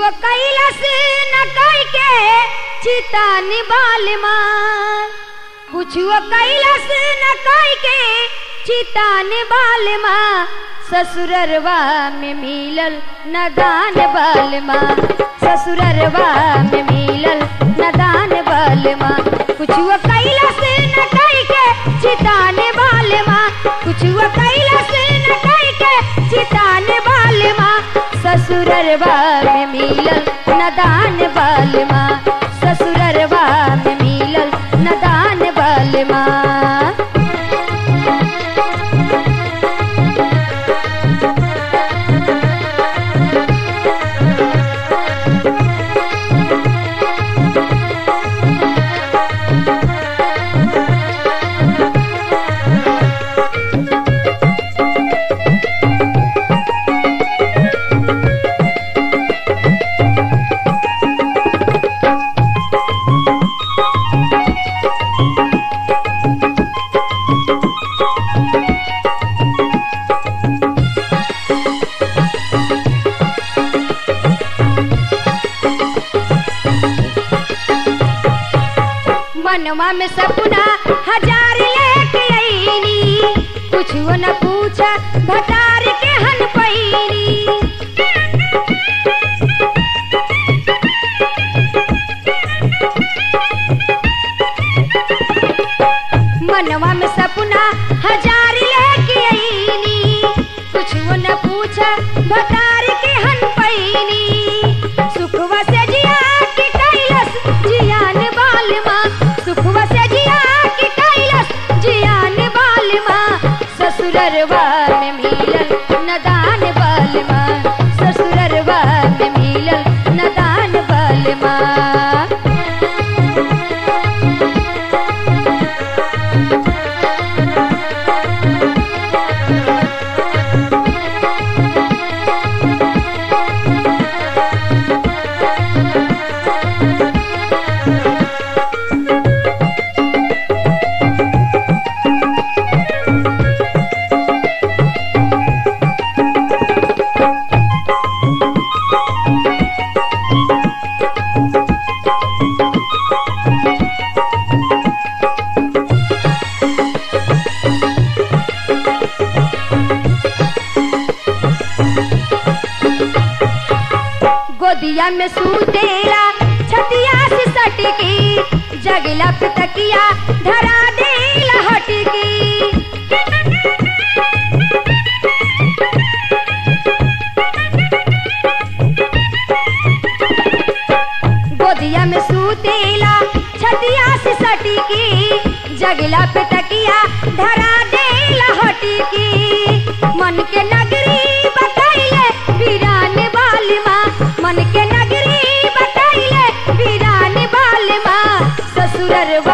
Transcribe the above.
कैलस न कई के चिता निबाल मार कुछुओ कैलस न कई के चिता निबाल माँ ससुररवा में मिलल नदान बाल माँ ससुररवा में मिलल नदान बाल माँ कुछुओ कैलस न कई के चिता निबाल माँ कुछुओ कैलस न कई के चिता निबाल माँ ससुररवा में मिलल नदान बाल माँ ससुररवा में मिलल नदान बाल माँ मनवा में सपना हजार लेके आईनी कुछ न पूछा भटार के हन पैनी मनवा में सपना हजार लेके आईनी कुछ न पूछा भटार के हन पैनी सुखवा से जिया के कैलस जियान बाल माँ सुखवा से जिया के कैलस जियान बाल माँ ससुररवा में मिलल नदान बाल माँ ससुररवा में मिलल नदान बाल माँ गोदिया में सूतेला छतिया से सटकी जगला पे तकिया धरा देला हटकी गोदिया में सूतेला छतिया से सटकी जगला पे तकिया धरा देला हटकी मन के नगरी बतैले वीरान बाल माँ मन के नगरी बतैले वीरान बाल माँ ससुररवा